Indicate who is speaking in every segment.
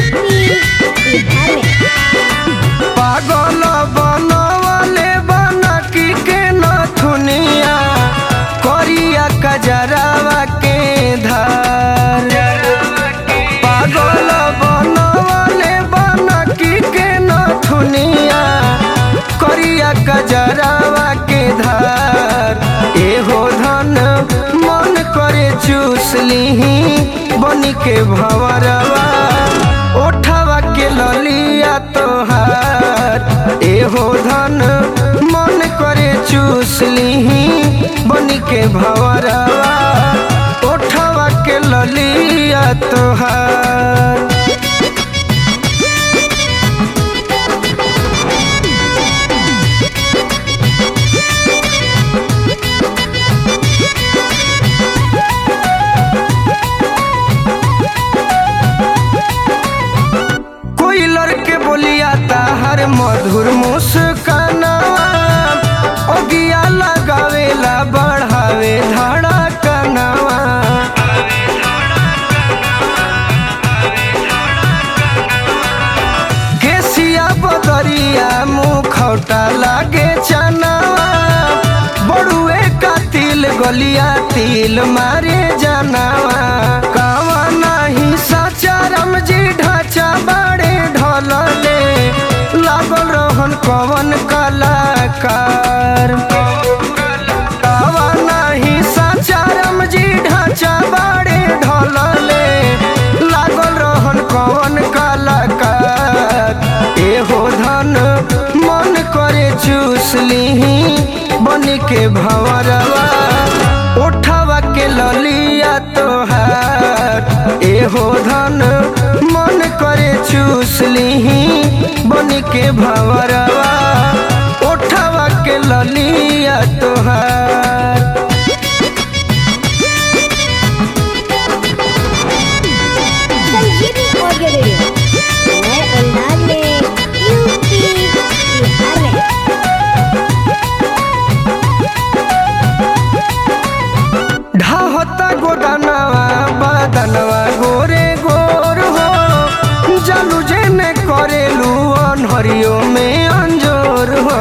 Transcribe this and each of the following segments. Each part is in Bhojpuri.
Speaker 1: यूपी बिहार में
Speaker 2: पागल बनवले बनकी के नथुनिया करिया कजरावा के धार पागल बनवले बनकी के नथुनिया करिया कजरावा के धार एहो धन मन करे चूस लीही बनी के भंवरवा ओठवा के ललिया तोहार एहो धन मन करे चूस लीही बनी के भंवरवा ओठवा के ललिया तोहार कोई लड़के बोलिया ताहर मधुर मुस्कानावा ओगिया लगावेला बढ़ावे धड़कनावा केसिया बदरिया मुखौटा लागे चनावा बड़ुए का तिल गलिया तिल मारे जनावा कावा नाही साचा रमजी ढाचा बाड़े ढोलले लागल रहन कवन कलाकार कावा नाही साचा रमजी ढाचा बाड़े ढोलले लागल रहन कवन कलाकार एहो धन मन करे चूस लीही बन के भंवरवा उठवा के ललिया तोहार एहो धन मन करे चूस लीही बन के भंवरवा उठवा के ललिया तोहार
Speaker 1: संजीवनी ऑडियो वीडियो नए अंदाज में यूपी बिहार में
Speaker 2: ढाहता गोदानवा बदनवा गोरे गोर हो जालू जेने करेलू अनहरियो में अंजोर हो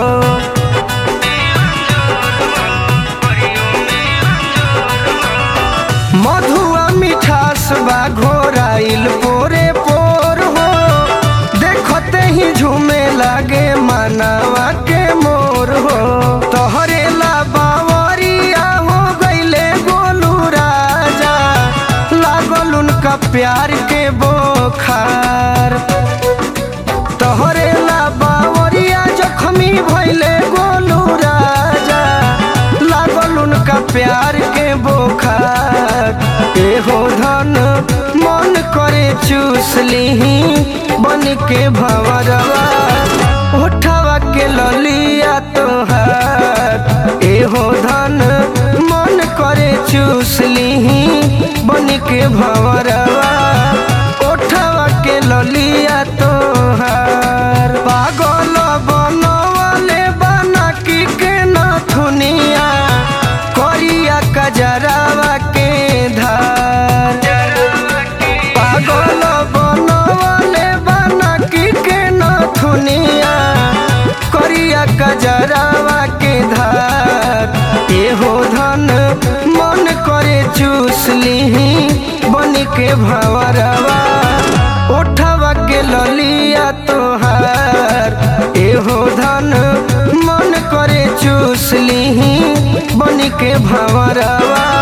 Speaker 2: मधुआ मिठास बा घोराइल पोरे पोर हो देखते ही झूमे लागे मानवा के मोर हो तोहरे ला बावरिया हो गईले गोलू राजा लागल उनका प्यार के बोखार तोहरे ला बावरिया जखमी भइले गोलू राजा लागल उनका प्यार के बोखार एहो धन मन करे चूस लीही बन के भंवरवा उठवा के ललिया तोहार एहो धन मन करे चूस लीही बन के भंवरवा उठवा के ललिया तोहार पागल बनवले बनकी के नथुनिया करिया कजरावा के धार पागल बनवले बनकी के नथुनिया करिया कजरावा के धार एहो धन मन करे चूस लीही बन के भंवरवा उठवा के ललिया तोहार एहो धन मन करे चूस लीही बन के भंवरवा